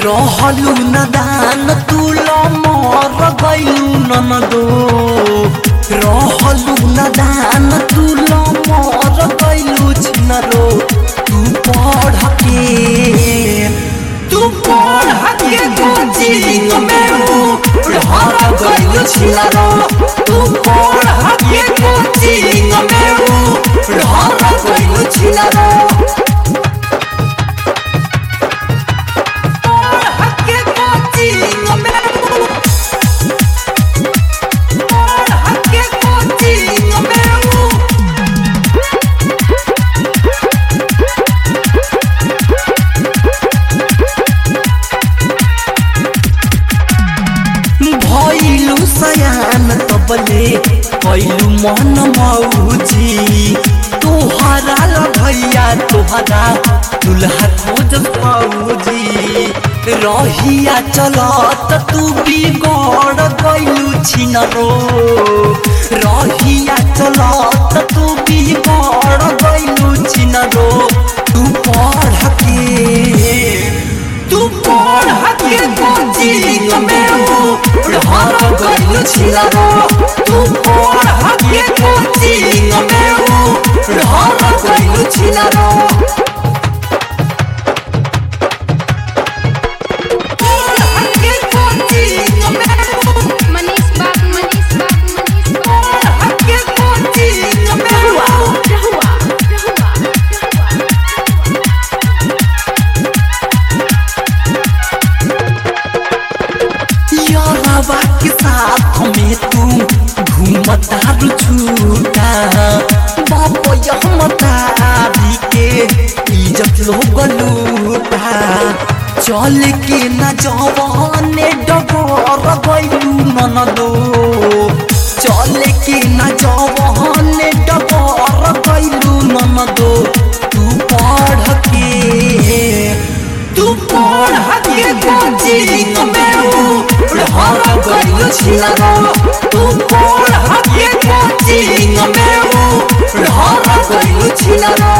रहलू नदान तुल मर गैलू ननदो रहलू नदान तुल मर गैलू छिनरो तू पढ़ के तू पढ़ के कोचिंग में हर गैलू छिनरो तू पढ़ के कोचिंग में हर गैलू छिनरो भइलु सयान तबले कैलु मन मौजी तोहरा ल भैया तोहरा दुल्हा खोज मौजी रहिया चलत तू बिगड़ गइलु छिनरो रहिया चलत तू बिगड़ गइलु छिनरो तू पढ़ के तू पढ़ के कोचिंग में हर गइलु छिनरो तू पढ़ के कोचिंग में हर गइलु छिनरो मनीष बाबू मनीष बाबू मनीष बाबू रहुआ रहुआ रहुआ यारवा के साथ में तू घूमता रुझूटा बाप यहमतारी के इज्जत लोग लूटा चल के न जवाने डगर गइलू ननदो चल के न जवाने डगर गइलू ननदो तू पढ़ के तू पढ़ के कोचिंग में हर गइलु छिनरो तू पढ़ के कोचिंग में हर गइलु छिनरो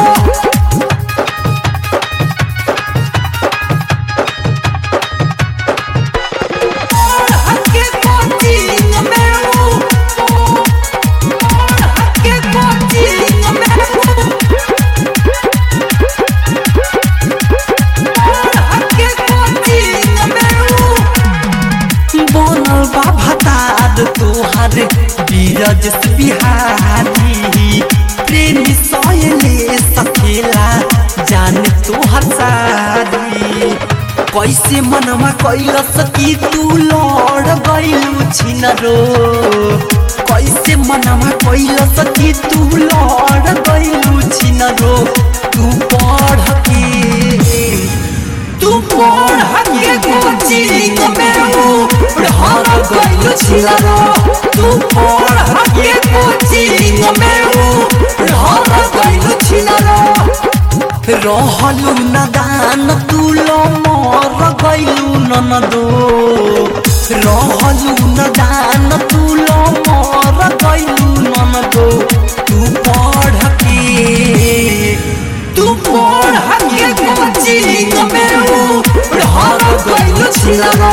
बनल बा भतार तोहार बीरज बिहारी प्रेमी सयले सखेला जान तोहर सारी कैसे मनवा कैलस कि तू लड़ गइलु छिनरो कैसे मनवा कैलस कि तू लड़ गइलु छिनरो तू पढ़ के तू पढ़ के कोचिंग में हर गइलु छिनरो तू पढ़ के कोचिंग में हर गइलु छिनरो रहलु नदान तुल मर गइलु ननदो रहलु नदान तुल मर गइलु ननदो तू पढ़ के तू पढ़ के कोचिंग में हर गइलु छिनरो